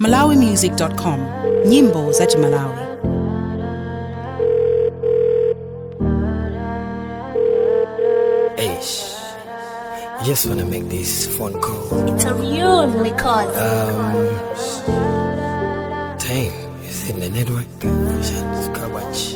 malawimusic.com nyimbo za chimalawi Eish. I just wanna make this phone call. It's a real record. Um, time is in the network. Shut Kabach.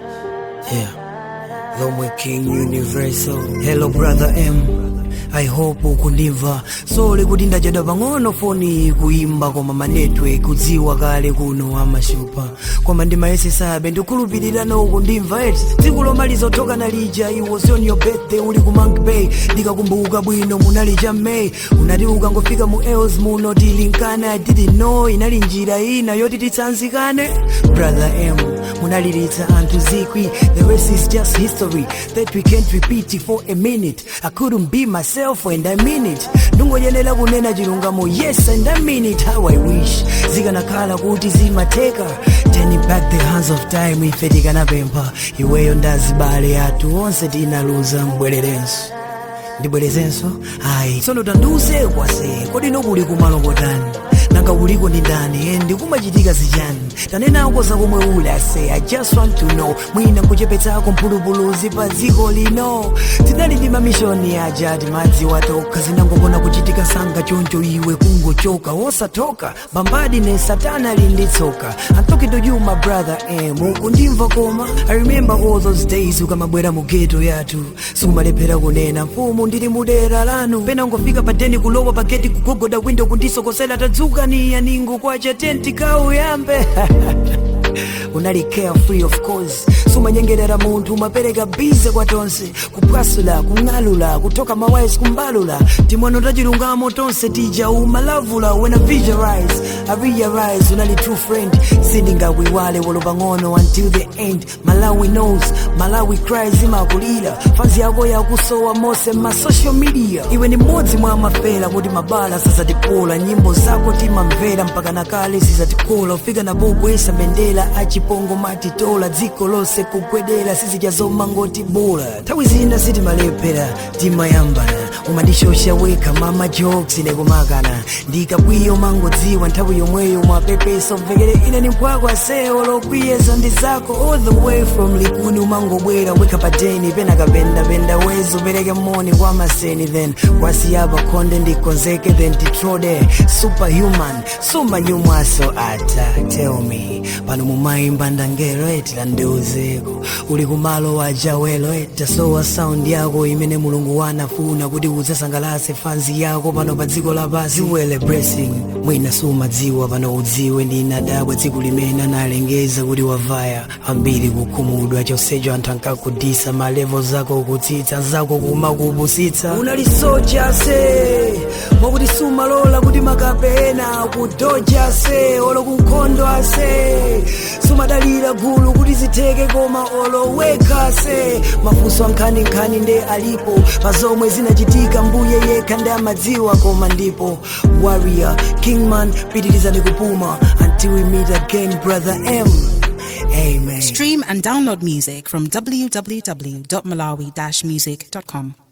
Yeah. Lomwe King Universal. Hello, brother M. I hope ukundimva sole kuti ndachedwa pang'ono foni kuimba koma manetwork kudziwa kale kuno amashupa koma ndimayesesabe ndikhulupirira no ukundimva eti tsiku lomaliza othoka nalija it was on your birthday uli ku Monk Bay ndikakumbuka bwino munali cha May unati ukangofika mu Els muno tilinkana I didn't know inali njira ina yoti titsanzikane brother M munaliritsa anthu zikwi the rest is just history that we can't repeat it for a minute I couldn't be myself and I mean it ndingoyenera kunena chilungamo yes and I mean it how I wish zikanakhala kuti zimateka turning back the hands of time ife tikanapempha iweyo ndazibale athu onse tinaluza mbwererenso ndibwerezenso ayi tsono tandiuze kwase kodi nokuli kumalokotani nanga uliko ndi ndani endi kumachitika zichani tanenako zakomwe uli ase i just want to know mwina kuchepetsako mphulupuluzi pa dziko lino tinali ndi mamishoni aja timadzi watokha zinangokona kuchitika sanga choncho iwe kungochoka wosatoka bambadi ne satana linditsoka i'm talking to you my brother em ukundimva koma i remember all those days ukamabwera mu geto yathu sikumalephera kunena mfumu ndili mudera lanu pena ungofika padeni kulowa pageti kugogoda windo kundisokosera tadzuka niya ningu kwacha tenti kauyambe unali carefree of course sumanyengerera munthu umapereka bize kwa tonse kupwasula kung'alula kutoka mawais kumbalula timwano tachilungamo tonse tija umalavula when I visualize I realize unali true friend sindingawiwale wolo pang'ono until the end malawi knows malawi cries imakulira fanzi yako yakusowa mose ma social media iwe ni mmodzi mwa mafera kuti mabala sazatipola nyimbo zako timamvera mpaka nakale sizatikola ufika napogwesa bendera achipongo matitola dziko lonse kugwedera sizijazoma ngoti bola nthawi zina sitimalephera timayambana umandishosha weka mama jokes nekumakana ndikakwiyo mangodziwa nthawi yomweyo mwapepeso mvekere ine ni mphwako asewo lokwiyeza ndi zako all the way from likuni umangobwera weka pateni pena kapendapenda wezo pereke moni kwa maseni then wasiyapa khonde ndikonzeke then titrode superhuman sumanyumwaso ata tell me pano mumayimba ndangelo etila ndiuzeko uli kumalo wa jawelo etasowa sound yako imene mulungu wanafuna kuti udzasangalase fanzi yako pano pa dziko lapasi ziwele blessing mwina sumadziwa pano udziwe ndinadabwa dziko limene analengeza kuti wavaya ambiri kukhumudwa chonsecho anthu ankakudisa malevo zako kutsitsa zako kumakupusitsa unali soja se mwakuti sumalola kuti makapena kudoja ase olo kunkhondo ase sumadalira gulu kuti zitheke koma oloweka ase mafunso ankhaninkhani nde alipo pa zomwe zinachitika mbuye yekha ndi amadziwa koma ndipo warrior kingman pitirizani kupuma until we meet again brother m amen stream and download music from www.malawi-music.com